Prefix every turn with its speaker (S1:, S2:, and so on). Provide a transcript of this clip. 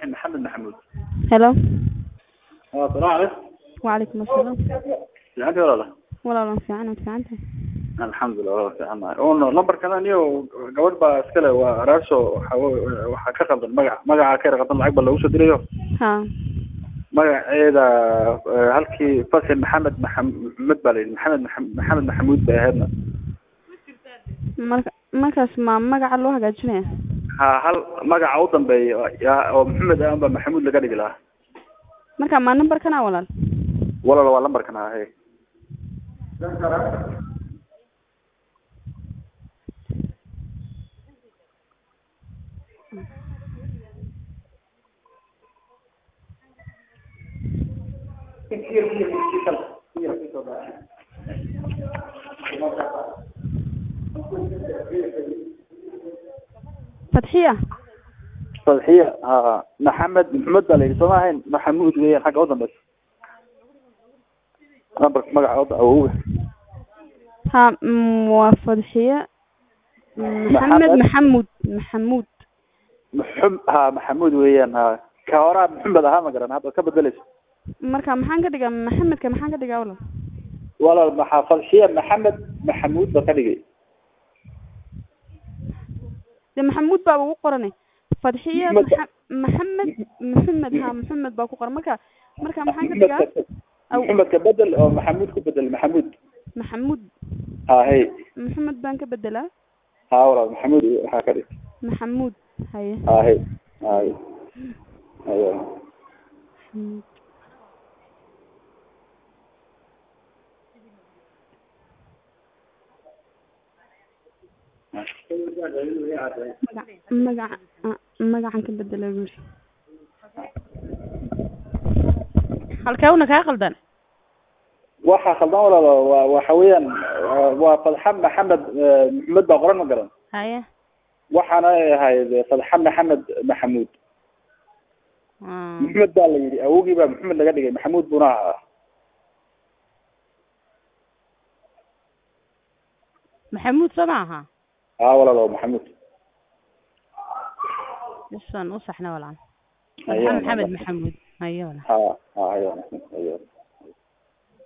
S1: فتحي محمد محمود
S2: hello
S1: اه السلام عليكم
S2: وعليكم السلام
S1: fiicantii walaala
S2: walaalan fiican aad fiican tahay
S1: alxamdulilah walaal fiican nahay un lambarkana niyo gabadh baa iskale waa araarso waxa w- waxaa ka qaldan magac magaca ka yar qaldan lacag baa loogu soo dirayo
S2: ha
S1: magaceeda eh, halkii fasil maxamed maxamed baa la yidhi maxamed maxa- maxamed maxamuud bay ahaydna
S2: marka markaas ma magaca loo hagaajinaya
S1: ha hal magaca u dambeeya ya- oo maxamed ah baa maxamuud laga dhigi lahaa
S2: marka ma numberkana walaal
S1: walaal waa lambarkan ha he
S2: fatxiya
S1: fadxiya ha maxamed maxamed baa la yidhi sooma ahayn maxamuud weeyaan xagga u dambeysa lambarka magaca u da- awowga
S2: ha mm, waa fadxiya maxamed
S1: Maxamed.
S2: maxamuud maxamuud
S1: maxum ha maxamuud weeyaan ha ka horaa maxamed ahaa ma garan hadda ka bedeleyso
S2: marka maxaan ka dhigaa maxamedka maxaan ka dhigaa walaal
S1: walaal maxaa fadxiya maxamed maxamuud ba ka dhigay
S2: de maxamuud baa ugu qorane fadxiya
S1: Maxamed.
S2: maxa- maxamed maxamed ha maxamed baa ku qoran marka marka maxaan ka dhigaa Aw.
S1: maxamed ka bedel oo maxamuud ku bedel maxamuud
S2: maxamuud
S1: ha hey
S2: maxamed baan ka bedelaa
S1: ha walaal maxamuud waxaa ka dhig
S2: maxamuud haye
S1: ha hey hay ayo
S2: maxamuud magac magaca ah, magacan ka bedela guri halkee una kaa qaldan
S1: waxaa khaldan walaal waa waxa weeyaan waa- waa fadxa maxamed eh, maxamed baa qoran ma garan
S2: haye
S1: waxaana ay ahayd fadxa maxamed maxamuud
S2: Ah.
S1: maxamed baa la yidhi awogii baa maxamed laga dhigay maxamuud buna ahaa
S2: maxamuud soo maaha
S1: ha walaal waa maxamuud
S2: isan u saxna walaal
S1: Ayo,
S2: maxamed
S1: walaal.
S2: maxamuud haye walaal
S1: ha ha ayo ayo